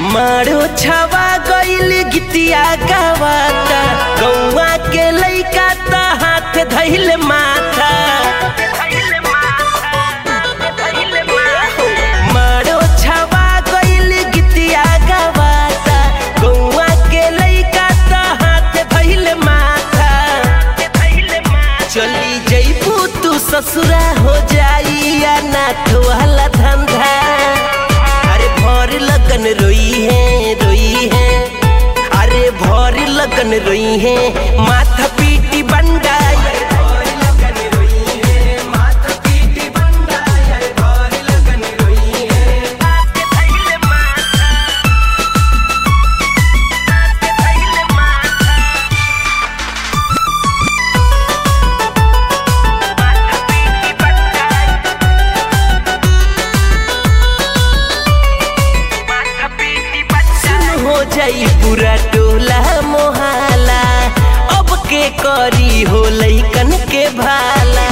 मारो छवा गईल गितिया गवाता गौवा के लइका त हाथ धैल माथा मारो छवा गईल गितिया गवाता गौवा के लइका त हाथ धैल माथा चली जइबू तू ससुरा हो जाई या नाथ वाला धंधा अरे भर लगन रोई है रोई है अरे भर लगन रोई है माथा पीटी बंडा सुन हो जाई पूरा टोला मोहाला अब के करी हो लइकन के भाला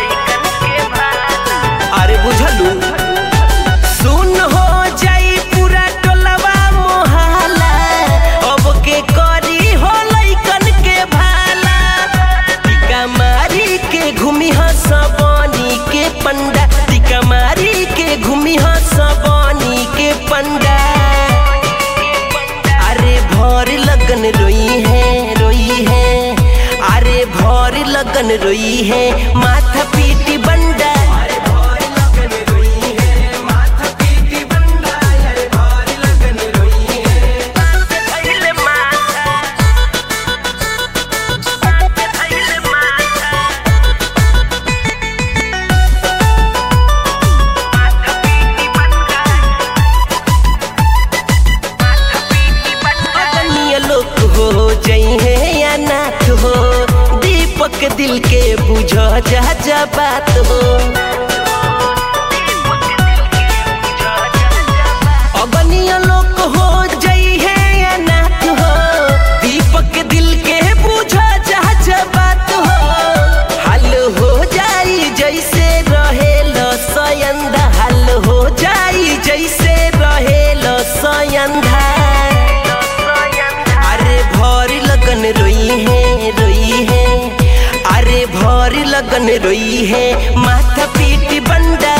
अरे बुझलू सुन हो जाई पूरा टोलवा मोहाला अब के करी हो लइकन के भाला टिका मारी के घूमी हसबनी के पंडा टिका मारी के घूमी हसबनी के पंडा अरे भर लगन रोई है रोई है अरे भर लगन रोई है माथा पीटी बंडा अदनीय लोक हो जई है या नाथ हो दीपक दिल के बुझ जा जा बात हो अगनीय लोक हो जई है या नाथ हो दीपक दिल के बुझ जा जा बात हो हल हो जाई जैसे रहेल सयंदा हल हो जाई जैसे रहेल सयंदा अरे भर लगन रोई है रोई है अरे भर लगन रोई है माथा पीटी बंडा